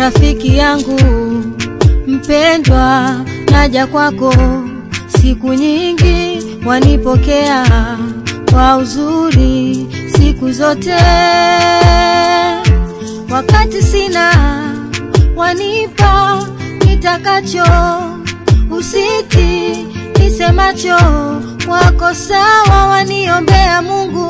rafiki yangu mpendwa, naja kwako siku nyingi, wanipokea kwa uzuri siku zote, wakati sina wanipa nitakacho, usiti nisemacho wako sawa, waniombea Mungu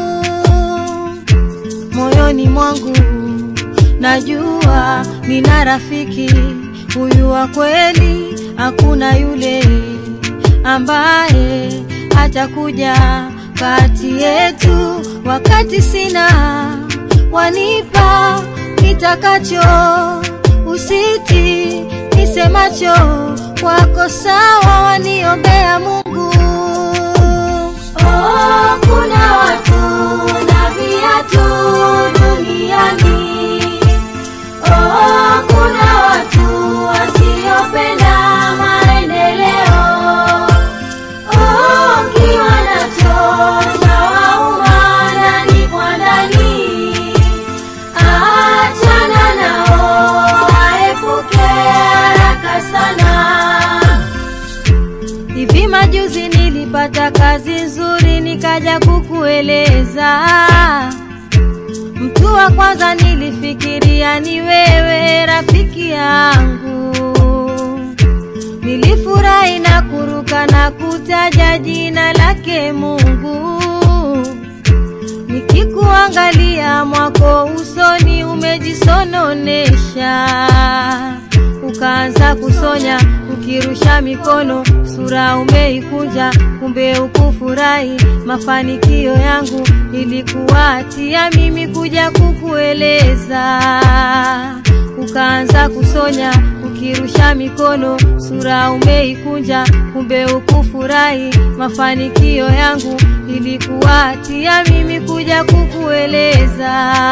moyoni mwangu najua nina rafiki huyu wa kweli, hakuna yule ambaye atakuja kati yetu. Wakati sina wanipa nitakacho, usiti nisemacho kwako sawa, waniombea Mungu. Oh, kuna watu na viatu duniani. Oh, kuna watu wasiopenda maendeleo. Oh, ukiwa nacho chawauma ndani kwa ndani. Achana nao, waepuke haraka sana. Hivi majuzi nilipata kazi nzuri, nikaja kukueleza. Mtu wa kwanza nilifikiria ni wewe, rafiki yangu. Nilifurahi na kuruka na kutaja jina lake Mungu. Nikikuangalia mwako usoni umejisononesha, ukaanza kusonya ukirusha mikono, sura umeikunja, kumbe ukufurahi mafanikio yangu. Nilikuatia mimi kuja kukueleza, ukaanza kusonya ukirusha mikono, sura umeikunja, kumbe ukufurahi mafanikio yangu. Nilikuatia mimi kuja kukueleza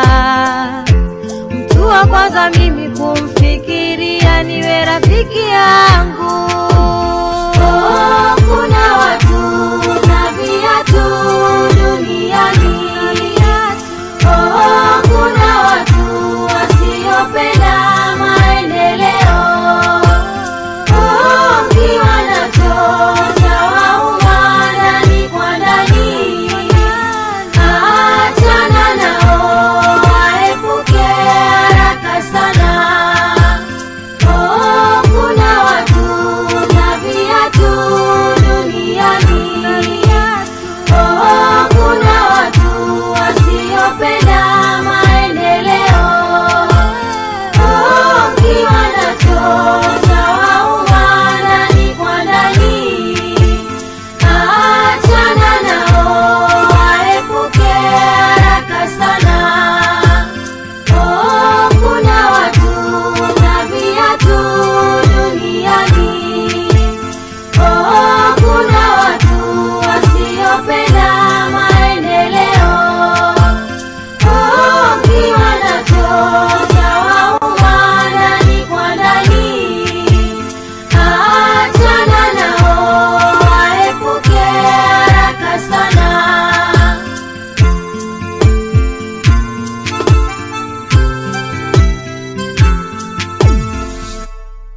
mtu wa kwanza mimi kumfikiria niwe rafiki yangu.